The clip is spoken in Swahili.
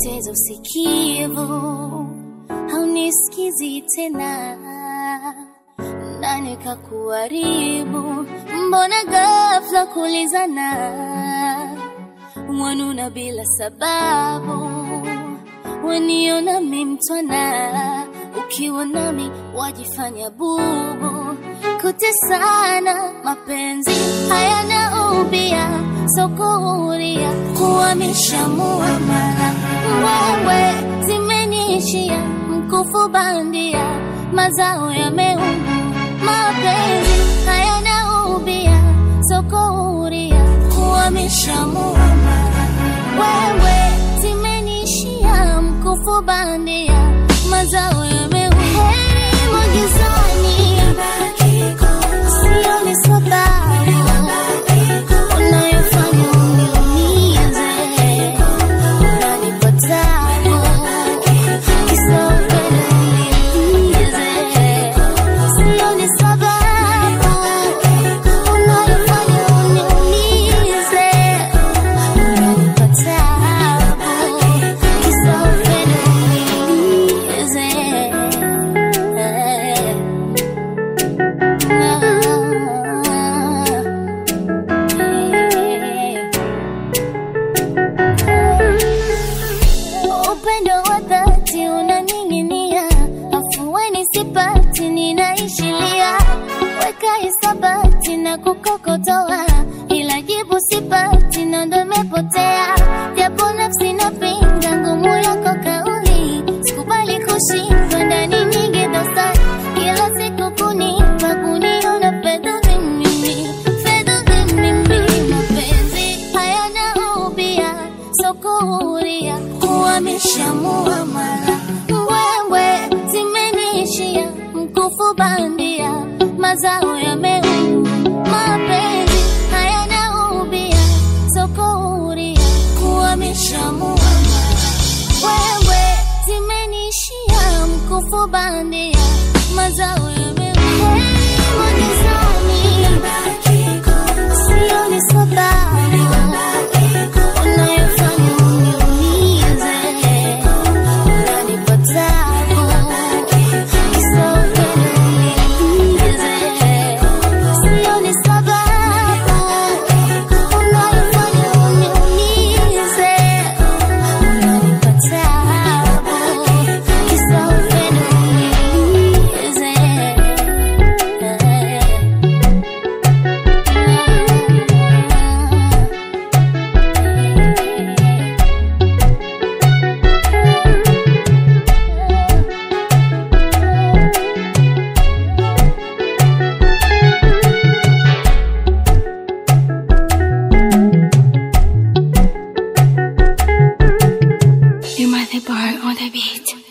nimepoteza usikivu, haunisikizi tena, nani kakuharibu? Mbona ghafla kulizana, wanuna bila sababu, waniona mimtwana, ukiwa nami wajifanya bubu, kutesana, mapenzi hayana ubia, sokuhuria kuhamisha muamala, wewe zimeniishia mkufu bandia, mazao yameungu, mapenzi hayana ubia, sokuhuria kuhamisha muamala, wewe zimeniishia mkufu bandia, mazao yameungu, heri magizani, sioni sababu unayofanya uniumize, unanipa tabu, kisa upendo niliumize. Sioni sababu unayofanya uniumize, unanipa tabu, kisa upendo niliumize. Upendo wa dhati unaning'inia, afueni sipati, ninaishilia, weka hisabati na kukokotoa, ila jibu sipati, na ndo imepotea, japo nafsi napinga ngumu yako kauli, sikubali kushindwa ndani nyingi dosari, kila siku kunipa kuniona fedha mimi, fedha mimi, mapenzi hayana ubia, sokuhuria kuhamisha muamala, wewe zimeniishia mkufu bandia, mazao yameungu, mapenzi hayana ubia, sokuhuria kuhamisha muamala, wewe zimeniishia mkufu bandia, mazao yameungu, heri magizani, sioni sababu unayofanya uniumize, unanipa tabu, kisa upendo niliumize. Sioni sababu unayofanya uniumize, unanipa tabu, kisa upendo niliumize. You might the bar on the beat.